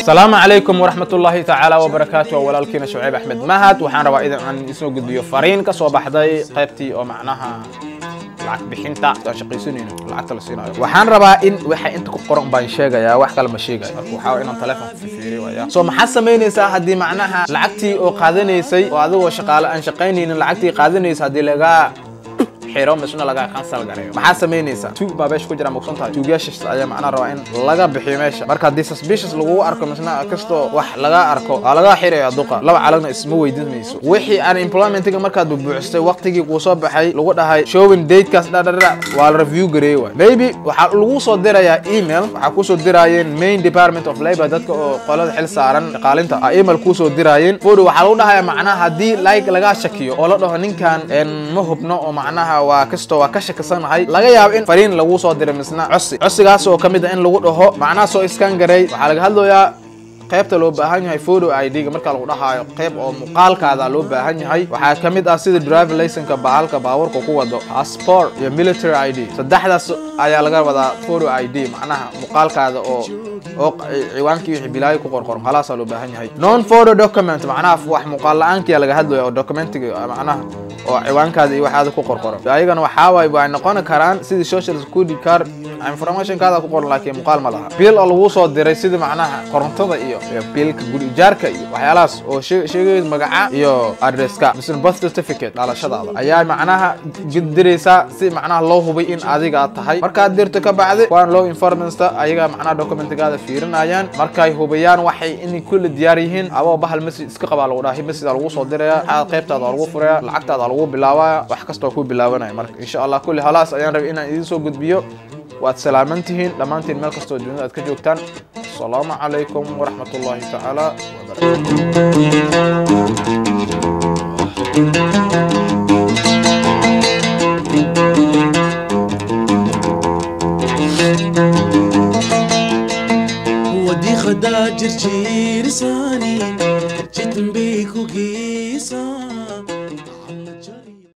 asalaamu calaykum waraxmat ullaahi tacaala wabarakaatu waa walaalkiina shucayb axmed mahad waxaan rabaa in aan isoo gudbiyo fariin ka soo baxday qaybtii oo macnaha lacag bixinta aan shaqaysanayno lacagta la siinayo waxaan rabaa in waxa inta ku qoran baan sheegayaa wax kale ma sheegayo marka waxaa waa inaan telefoon fiiriyo waya soo maxaad samaynaysaa haddii macnaha lacagtii oo qaadanaysay oo adigoo shaqaale aan shaqaynaynin lacagtii qaadanaysa haddii lagaa xiro misna laga cancel gareeyo maxaa samaynaysaa tuug baa meesha ku jira mugsan tahay tuugyashaas ayaa macnaha rabaa in laga bixiyo meesha marka haddii suspicious lagugu arko misna kastoo wax laga arko waa laga xiraya duqa laba calagna isma weydiinayso wixii aan employmentiga markaad bubuuxisay waqtigii kuu soo baxay lagu dhahay showing datekaas dhadhadha waa la review gareeye waay maybe waxaa lagu soo dirayaa email waxaa kusoo diraayeen main department of labor dadka oo qolada xil saaran shaqaalinta a email kusoo diraayeen fodo waxaa lagu dhahaya macnaha haddii like lagaa shakiyo oo la dhaho ninkan ma hubno oo macnaha waa kastoo waa ka shakisanahay laga yaabo in fariin lagu soo diray misna cosi cosigaas oo ka mid ah in lagu dhaho macnaha soo iskan garay waxaa laga hadlayaa qaybta loo baahan yahay photo ID-ga marka lagu dhahaayo qayb oo muuqaalkaada loo baahan yahay waxaa ka mid ah sida driver license-ka bahalka baabuurka ku wado passport iyo military ID saddexdaas ayaa laga wadaa photo ID macnaha muuqaalkaada oo oo ciwaankii wixii bilaayo ku qorqoran halaasaa loo baahan yahay non photo document macnaha wax muuqaal la-aankiya laga hadlayo oo documentiga macnaha oo ciwaankaada iyo waxaada ku qorqoran ayagana waxaa waaye way noqon karaan sidii social security card informationkaada ku qoran laakiin muuqaal ma laha bill oo lagu soo diray sida macnaha korontada iyo biilka guri ijaarka iyo waxyaalahaas oo sheegaya magaca iyo adresska misna birth certificate dhalashadaada ayaa macnaha diraysaa si macnaha loo hubay in adiga tahay markaad dirto ka bacdi waan loo informansta ayaga macnaha documentigaada fiirinayaan markay hubiyaan waxay inay kulli diyaar yihiin aboo bahal message iska qabaa lagu dhahay message lagu soo diraya waxaad qaybtaada lagu furaya lacagtaada lagu bilaabaya wax kastoo ku bilaabanaya marka insha allah kulli halaas ayaan rabay inaan idiin soo gudbiyo waad salaaman tihiin dhammaantiin meel kastoo dunida aad ka joogtaan asalaamu calaykum waraxmat ullaahi tacaala ودي خدا جرجير ساني جيت بيك وقيسان